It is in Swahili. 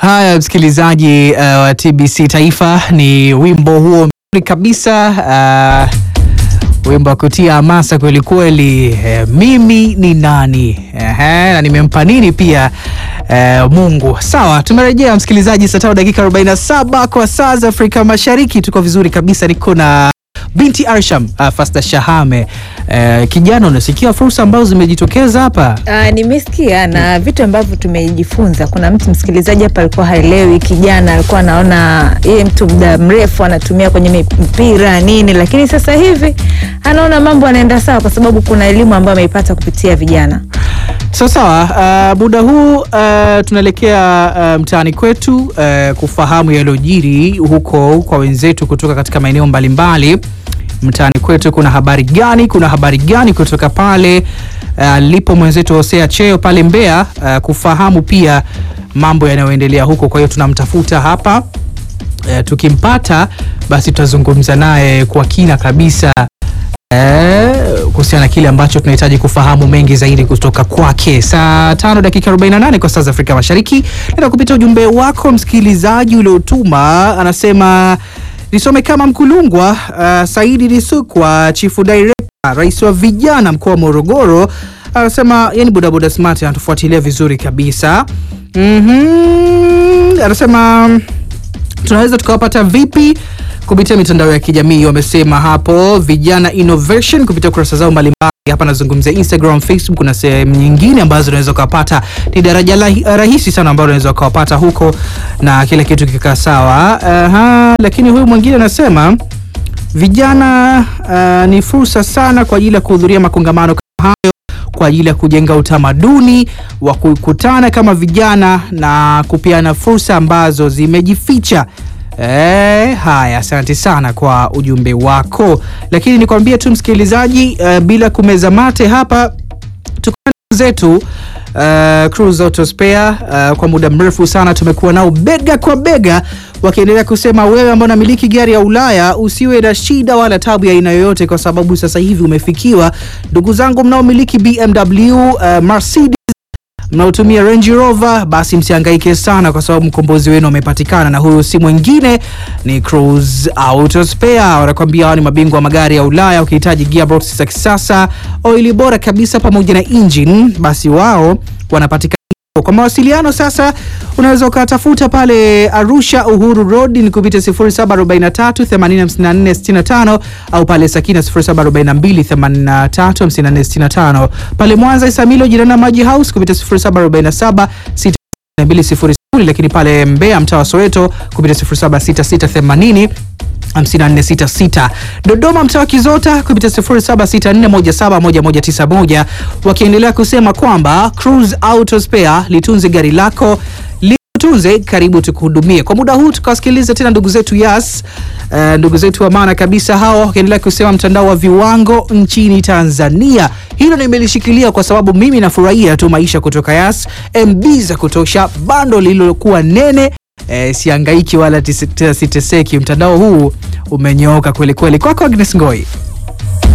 Haya, msikilizaji uh, wa TBC Taifa, ni wimbo huo mzuri kabisa uh, wimbo wa kutia hamasa kweli kweli. Eh, mimi ni nani Ehe, na nimempa nini pia eh, Mungu. Sawa, tumerejea msikilizaji, saa tano dakika 47 kwa saa za Afrika Mashariki. Tuko vizuri kabisa, niko na binti Arsham uh, Fasta Shahame. Uh, kijana, unasikia fursa ambazo zimejitokeza hapa Uh, nimesikia na vitu ambavyo tumejifunza. Kuna mtu msikilizaji hapa alikuwa haelewi, kijana alikuwa anaona yeye mtu muda mrefu anatumia kwenye mpira nini, lakini sasa hivi anaona mambo anaenda sawa, kwa sababu kuna elimu ambayo ameipata kupitia vijana. Sawa sawa. Uh, muda huu uh, tunaelekea uh, mtaani kwetu uh, kufahamu yaliyojiri huko kwa wenzetu kutoka katika maeneo mbalimbali. Mtaani kwetu kuna habari gani? Kuna habari gani kutoka pale uh, lipo mwenzetu Hosea Cheo pale Mbeya uh, kufahamu pia mambo yanayoendelea huko. Kwa hiyo tunamtafuta hapa uh, tukimpata basi tutazungumza naye kwa kina kabisa Eh, kuhusiana na kile ambacho tunahitaji kufahamu mengi zaidi kutoka kwake. Saa tano dakika 48 kwa saa za Afrika Mashariki. Nenda kupitia ujumbe wako msikilizaji uliotuma, anasema nisome kama Mkulungwa. Uh, Saidi Lisukwa, chifu director, rais wa vijana mkoa wa Morogoro, anasema yani bodaboda smart anatufuatilia vizuri kabisa. Mhm, anasema tunaweza tukawapata vipi kupitia mitandao ya kijamii wamesema hapo vijana innovation kupitia kurasa zao mbalimbali hapa nazungumzia instagram facebook kuna sehemu nyingine ambazo unaweza ukawapata ni daraja la- rahisi sana ambalo unaweza ukawapata huko na kila kitu kikaa sawa Aha, lakini huyu mwingine anasema vijana uh, ni fursa sana kwa ajili ya kuhudhuria makongamano kama hayo kwa ajili ya kujenga utamaduni wa kukutana kama vijana na kupeana fursa ambazo zimejificha. E, haya, asante sana kwa ujumbe wako, lakini nikwambie tu msikilizaji, uh, bila kumeza mate hapa tuko na ndugu zetu uh, Cruise Auto Spare uh, kwa muda mrefu sana tumekuwa nao bega kwa bega wakiendelea kusema wewe ambao unamiliki gari ya Ulaya usiwe na shida wala tabu ya aina yoyote, kwa sababu sasa hivi umefikiwa. Ndugu zangu mnaomiliki BMW, uh, Mercedes mnaotumia Range Rover basi msihangaike sana, kwa sababu mkombozi wenu umepatikana, na huyu si mwingine ni Cruise Auto Spare. Wanakwambia hao ni mabingwa wa magari ya Ulaya. Ukihitaji gearbox za kisasa, oili bora kabisa, pamoja na engine, basi wao wanapatikana kwa mawasiliano sasa, unaweza ukatafuta pale Arusha Uhuru Road ni kupitia 0743 85465 au pale Sakina 0742 835465 pale Mwanza Isamilo jirani na Maji House kupitia 0747 6200 lakini pale Mbeya mtaa wa Soweto kupitia 076680 5466 Dodoma mtaa wa Kizota kupitia 0764171191 wakiendelea kusema kwamba Cruise Auto Spare litunze gari lako litunze, karibu tukuhudumie. Kwa muda huu tukawasikiliza tena ndugu zetu Yas, uh, ndugu zetu wa maana kabisa hao wakiendelea kusema mtandao wa viwango nchini Tanzania. Hilo nimelishikilia kwa sababu mimi nafurahia tu maisha kutoka Yas, MB za kutosha, bando lililokuwa nene E, siangaiki wala tise- tena siteseki. Mtandao huu umenyooka kweli kweli. Kwako Agnes Ngoi.